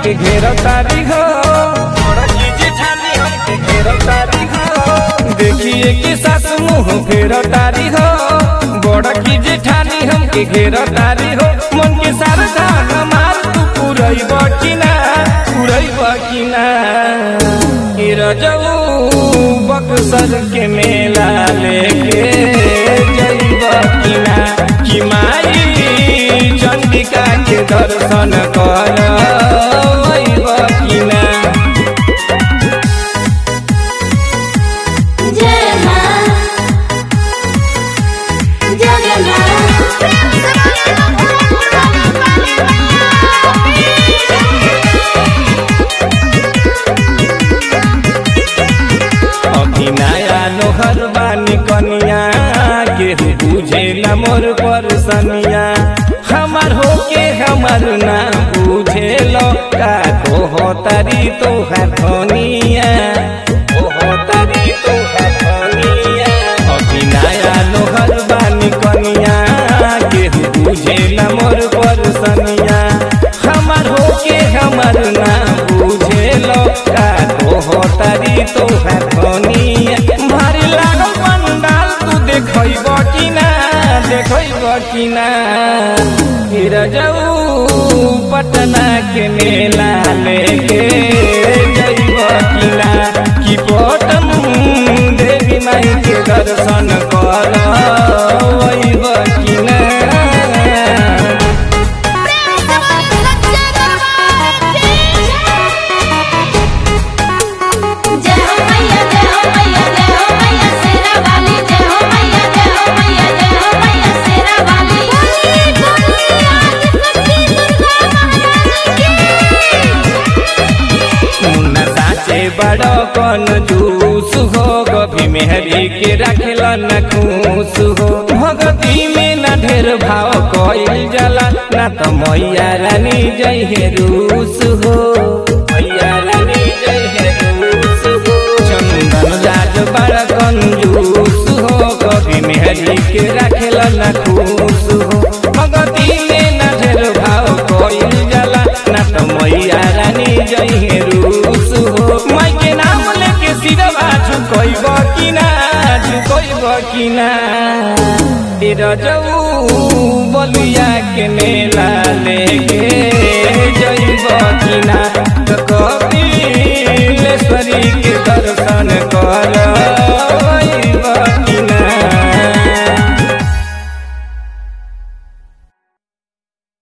हमके घेर तारी हो बड़की जेठानी हमके घेर तारी हो देखिए कि सास मुंह फेर तारी हो बड़की जेठानी हमके घेर तारी हो मन के सारधा हमार तू पुरैब कि ना पुरैब कि ना ई रजऊ बक्सर के मेला लेके जइब कि ना कि माई चंडिका के दर्शन कर कि ना जय मां जय अभी नया लोहर बानी कनिया केहू बुझे न मोर परसनिया हमार होके हमार ना बुझे लो का तो तारी तोहार धनिया ओहो तारी तोहार धनिया अभी नया लोहर बानी कनिया केहू बुझे न मोर परसनिया हमार होके हमार ना बुझे लो का तो तारी तोहार धनिया भारी लागल पंडाल तू देखैब कि ना देखैब कि ना फिर जाऊ पटना के मेला लेके जइब कि ना कि पटन देवी माई के दर्शन कर कि ना जय हो मैया जय हो मैया जय हो मैया शेरा वाली जय हो मैया जय हो मैया जय हो मैया शेरा वाली बोली बोली आज सच्ची दुर्गा महारानी मुन्ना साचे बड़ो कन जूस हो कभी मेहरी के रखेल न खुश हो भगती में न ढेर भाव कइल जाला ना तो मैया रानी जय हे रूस हो मैया रानी जय हे रूस हो चंदन राज बड़ा कंजूस हो कभी मेहरी के रखेल न खुश हो भगती में न ढेर भाव कइल जाला ना तो मैया रानी जय हे रूस हो माई के नाम लेके सिरवा झुकैब कि ना झुकैब कि ना तेरा जाऊ बलिया के मेला लेके